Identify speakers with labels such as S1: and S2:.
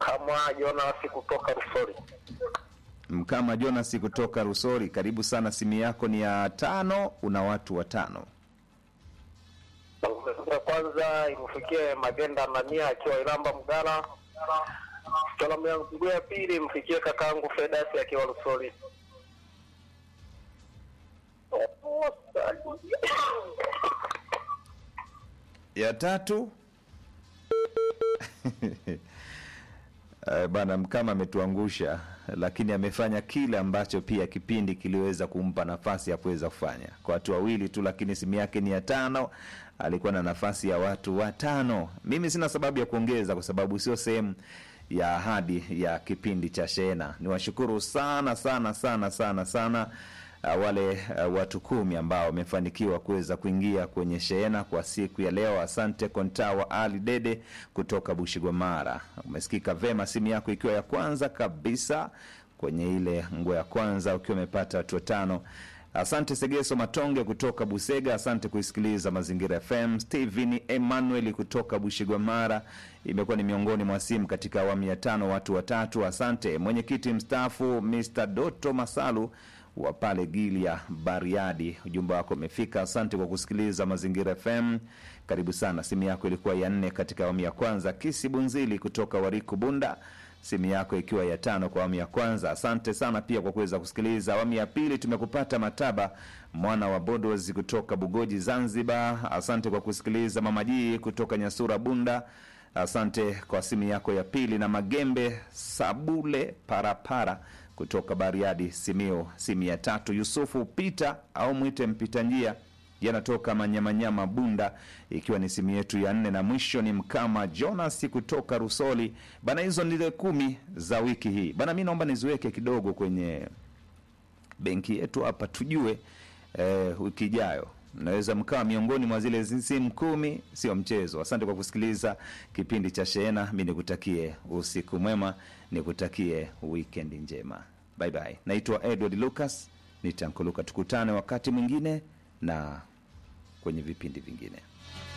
S1: Mkamwa Jonas kutoka Rusori.
S2: Mkama Jonas kutoka Rusori, karibu sana. Simu yako ni ya tano, una watu watano.
S1: Ya kwanza imfikie Magenda Anania akiwa Iramba Mgala. Salamu yangu ya pili imfikie kakaangu Fedasi akiwa Rusori.
S2: Ya tatu Eh, bana Mkama ametuangusha, lakini amefanya kile ambacho pia kipindi kiliweza kumpa nafasi ya kuweza kufanya kwa watu wawili tu, lakini simu yake ni ya tano. Alikuwa na nafasi ya watu watano. Mimi sina sababu ya kuongeza kwa sababu sio sehemu ya ahadi ya kipindi cha Shehena. Niwashukuru sana sana sana sana sana uh, wale uh, watu kumi ambao wamefanikiwa kuweza kuingia kwenye shehena kwa siku ya leo. Asante Kontawa Ali Dede kutoka Bushigwamara, umesikika vema, simu yako ikiwa ya kwanza kabisa kwenye ile nguo ya kwanza, ukiwa umepata watu watano. Asante Segeso Matonge kutoka Busega, asante kuisikiliza Mazingira FM. Steven Emmanuel kutoka Bushigwamara imekuwa ni miongoni mwa simu katika awamu ya tano, watu watatu. Asante mwenyekiti mstaafu Mr Doto Masalu wa pale Gilia Bariadi, ujumbe wako umefika. Asante kwa kusikiliza Mazingira FM, karibu sana. Simu yako ilikuwa ya nne katika awamu ya kwanza. Kisi Bunzili kutoka Wariku Bunda, simu yako ikiwa ya tano kwa awamu ya kwanza. Asante sana pia kwa kuweza kusikiliza awamu ya pili. Tumekupata Mataba mwana wa Bodozi kutoka Bugoji Zanzibar, asante kwa kusikiliza. Mama Jii kutoka Nyasura Bunda, asante kwa simu yako ya pili. Na Magembe Sabule Parapara kutoka Bariadi Simio, simu ya tatu. Yusufu Pita au mwite mpita njia yanatoka Manyamanyama Bunda, ikiwa ni simu yetu ya nne, na mwisho ni Mkama Jonas kutoka Rusoli. Bana, hizo ndile kumi za wiki hii bana. Mi naomba niziweke kidogo kwenye benki yetu hapa, tujue eh, wiki ijayo mnaweza mkawa miongoni mwa zile simu kumi, sio mchezo. Asante kwa kusikiliza kipindi cha Shehena. Mi nikutakie usiku mwema, nikutakie wikendi njema. Bye bye. Naitwa Edward Lucas, nitankuluka. Tukutane wakati mwingine na kwenye vipindi vingine.